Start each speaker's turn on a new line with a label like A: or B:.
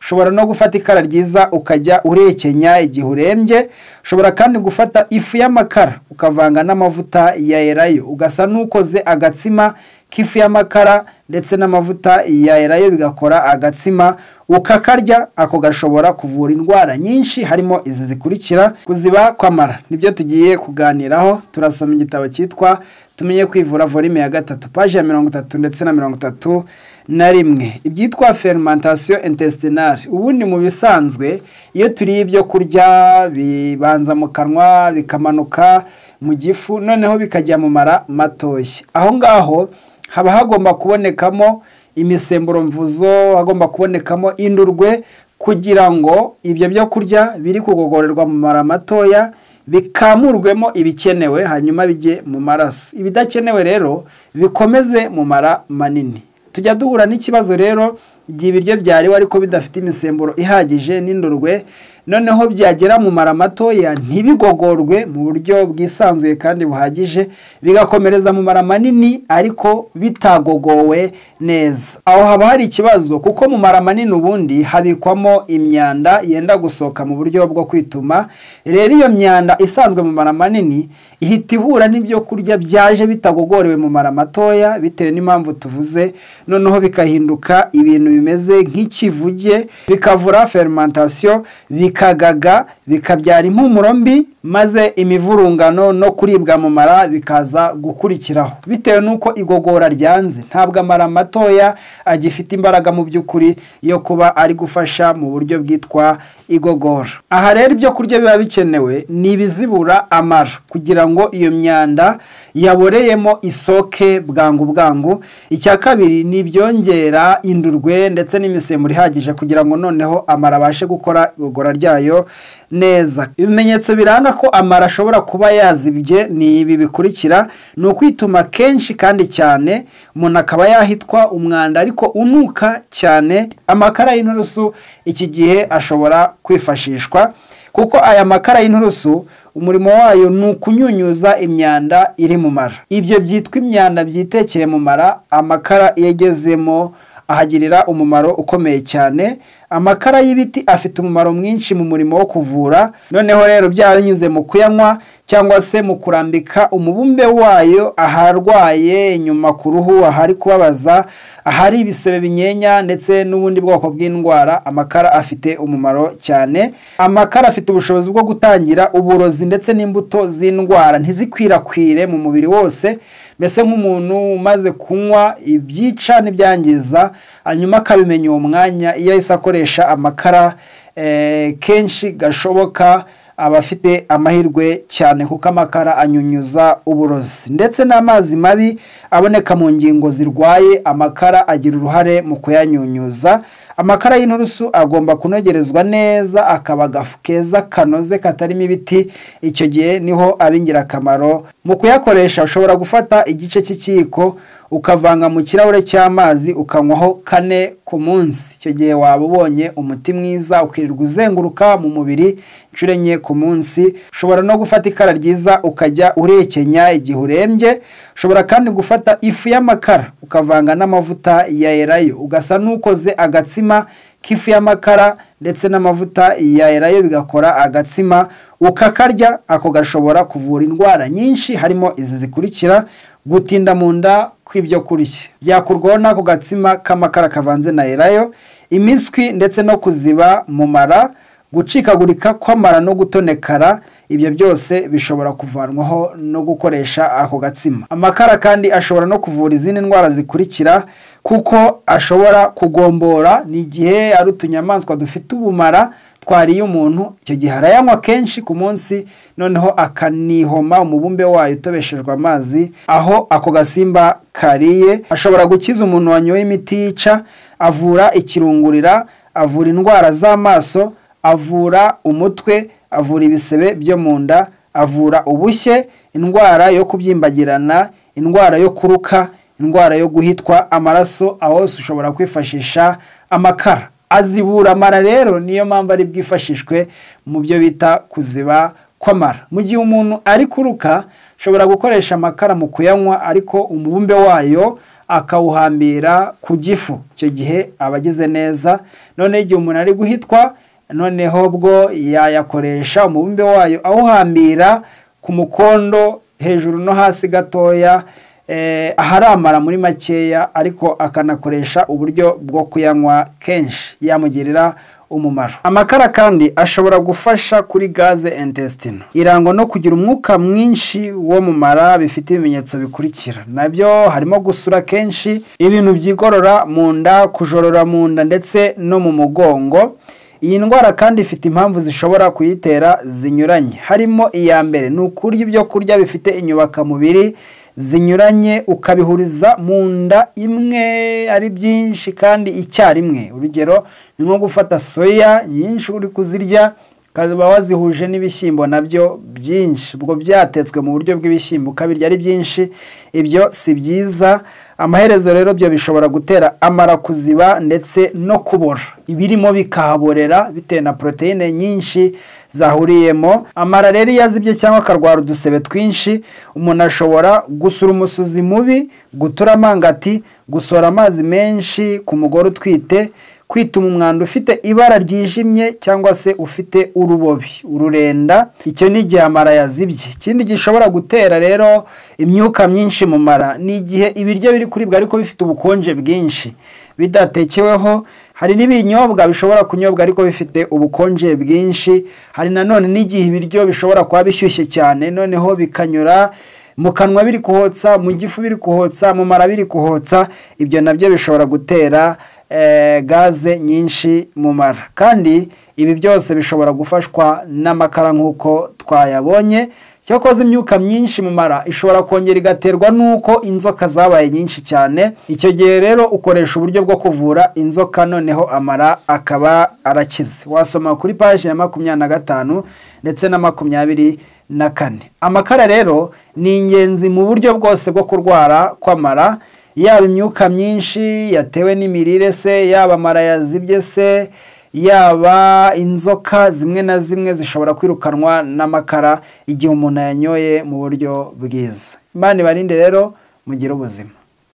A: ushobora no gufata ikara ryiza ukajya urekenya igihe urembye ushobora kandi gufata ifu y'amakara ukavanga n'amavuta ya erayo ugasa n'ukoze agatsima k'ifu y'amakara ndetse n'amavuta ya erayo bigakora agatsima ukakarya ako gashobora kuvura indwara nyinshi harimo izi zikurikira kuziba kwamara nibyo tugiye kuganiraho turasoma igitabo cyitwa tumenye kwivura volume ya gatatu paje ya mirongo itatu ndetse na mirongo itatu na rimwe ibyitwa fermentation intestinale ubundi mu bisanzwe iyo turiye ibyo kurya bibanza mu kanwa bikamanuka mu gifu noneho bikajya mu mara matoshye aho ngaho haba hagomba kubonekamo imisemburo mvuzo hagomba kubonekamo indurwe kugira ngo ibyo byo kurya biri kugogorerwa mu mara matoya bikamurwemo ibikenewe hanyuma bijye mu maraso ibidakenewe rero bikomeze mu mara manini tujya duhura n'ikibazo rero igihe ibiryo byariwe ariko bidafite imisemburo ihagije n'indurwe noneho byagera mu mara matoya ntibigogorwe mu buryo bwisanzuye kandi buhagije bigakomereza mu mara manini ariko bitagogowe neza aho haba hari ikibazo kuko mu mara manini ubundi habikwamo imyanda yenda gusohoka mu buryo bwo kwituma rero iyo myanda isanzwe mu mara manini ihita ihura n'ibyo kurya byaje bitagogorewe mu mara matoya bitewe n'impamvu tuvuze noneho bikahinduka ibintu bimeze nk'ikivuge bikavura fermentation bikagaga bikabyara impumuro mbi maze imivurungano no kuribwa mu mara bikaza gukurikiraho bitewe n'uko igogora ryanze ntabwo amara matoya agifite imbaraga mu by'ukuri yo kuba ari gufasha mu buryo bwitwa igogora aha rero ibyo kurya biba bikenewe ni ibizibura amara kugira ngo iyo myanda yaboreyemo isoke bwangu bwangu icya kabiri ni ibyongera indurwe ndetse n'imisemburo ihagije kugira ngo noneho amara abashe gukora igogora ryayo neza ibimenyetso biranga ko amara ashobora kuba yazibye ni ibi bikurikira ni ukwituma kenshi kandi cyane umuntu akaba yahitwa umwanda ariko unuka cyane amakara y'inturusu iki gihe ashobora kwifashishwa kuko aya makara y'inturusu umurimo wayo ni ukunyunyuza imyanda iri mu mara ibyo byitwa imyanda byitekeye mu mara amakara yagezemo ahagirira umumaro ukomeye cyane amakara y'ibiti afite umumaro mwinshi mu murimo wo kuvura noneho rero byaba binyuze mu kuyanywa cyangwa se mu kurambika umubumbe wayo aharwaye inyuma ku ruhu ahari kubabaza ahari ibisebe binyenya ndetse n'ubundi bwoko bw'indwara amakara afite umumaro cyane amakara afite ubushobozi bwo gutangira uburozi ndetse n'imbuto z'indwara ntizikwirakwire mu mubiri wose mbese nk'umuntu umaze kunywa ibyica n'ibyangiza hanyuma akabimenya uwo mwanya iyo ahise akoresha amakara kenshi gashoboka aba afite amahirwe cyane kuko amakara anyunyuza uburozi ndetse n'amazi mabi aboneka mu ngingo zirwaye amakara agira uruhare mu kuyanyunyuza amakara y'inturusu agomba kunogerezwa neza akaba agafu keza kanoze katarimo ibiti icyo gihe niho aba ingirakamaro mu kuyakoresha ushobora gufata igice cy'ikiyiko ukavanga mu kirahure cy'amazi ukanywaho kane ku munsi icyo gihe waba ubonye umuti mwiza ukirirwa uzenguruka mu mubiri inshuro enye ku munsi ushobora no gufata ikara ryiza ukajya urekenya igihe urembye ushobora kandi gufata ifu y'amakara ukavanga n'amavuta ya erayo ugasa n'ukoze agatsima k'ifu y'amakara ndetse n'amavuta ya erayo bigakora agatsima ukakarya ako gashobora kuvura indwara nyinshi harimo izi zikurikira gutinda mu nda kw'ibyo kurya byakurwaho n'ako gatsima k'amakara kavanze na erayo imiswi ndetse no kuziba mu mara gucikagurika kw'amara no gutonekara ibyo byose bishobora kuvanwaho no gukoresha ako gatsima amakara kandi ashobora no kuvura izindi ndwara zikurikira kuko ashobora kugombora ni igihe ari utunyamaswa dufite ubumara twariye umuntu icyo gihe arayanywa kenshi ku munsi noneho akanihoma umubumbe wayo utobeshejwe amazi aho ako gasimba kariye ashobora gukiza umuntu wanyoye imiti yica avura ikirungurira avura indwara z'amaso avura umutwe avura ibisebe byo mu nda avura ubushye indwara yo kubyimbagirana indwara yo kuruka indwara yo guhitwa amaraso aho ushobora kwifashisha amakara azibura amara rero niyo mpamvu ari bwifashishwe mu byo bita kuziba kw'amara mu gihe umuntu ari kuruka ashobora gukoresha amakara mu kuyanywa ariko umubumbe wayo akawuhambira ku gifu icyo gihe aba agize neza noneho igihe umuntu ari guhitwa noneho bwo yayakoresha umubumbe wayo awuhambira ku mukondo hejuru no hasi gatoya aharamara muri makeya ariko akanakoresha uburyo bwo kuyanywa kenshi yamugirira umumaro amakara kandi ashobora gufasha kuri gaze intesitino irangwa no kugira umwuka mwinshi wo mu mara bifite ibimenyetso bikurikira nabyo harimo gusura kenshi ibintu byigorora mu nda kujorora mu nda ndetse no mu mugongo iyi ndwara kandi ifite impamvu zishobora kuyitera zinyuranye harimo iya mbere ni ukurya ibyo kurya bifite inyubakamubiri zinyuranye ukabihuriza mu nda imwe ari byinshi kandi icyarimwe urugero ni nko gufata soya nyinshi uri kuzirya ukaba wazihuje n'ibishyimbo nabyo byinshi ubwo byatetswe mu buryo bw'ibishyimbo ukabirya ari byinshi ibyo si byiza amaherezo rero byo bishobora gutera amara kuziba ndetse no kubora ibirimo bikahaborera bitewe na poroteyine nyinshi zahuriyemo amara rero iyo azibye cyangwa akarwara udusebe twinshi umuntu ashobora gusura umusuzi mubi gutura amangati gusohora amazi menshi ku mugore utwite kwituma umwanda ufite ibara ryijimye cyangwa se ufite urubobi ururenda icyo ni igihe amara yazibye ikindi gishobora gutera rero imyuka myinshi mu mara ni igihe ibiryo biri kuribwa ariko bifite ubukonje bwinshi bidatekeweho hari n'ibinyobwa bishobora kunyobwa ariko bifite ubukonje bwinshi hari nanone n'igihe ibiryo bishobora kuba bishyushye cyane noneho bikanyura mu kanwa biri kuhotsa mu gifu biri kuhotsa mu mara biri kuhotsa ibyo nabyo bishobora gutera gaze nyinshi mu mara kandi ibi byose bishobora gufashwa n'amakara nk'uko twayabonye cyakoze imyuka myinshi mu mara ishobora kongera igaterwa n'uko inzoka zabaye nyinshi cyane icyo gihe rero ukoresha uburyo bwo kuvura inzoka noneho amara akaba arakize wasoma kuri paji ya makumyabiri na gatanu ndetse na makumyabiri na kane amakara rero ni ingenzi mu buryo bwose bwo kurwara kw'amara yaba imyuka myinshi yatewe n'imirire se yaba amara yazibye se yaba inzoka zimwe na zimwe zishobora kwirukanwa n'amakara igihe umuntu ayanyoye mu buryo bwiza imana ibarinde rero mugire ubuzima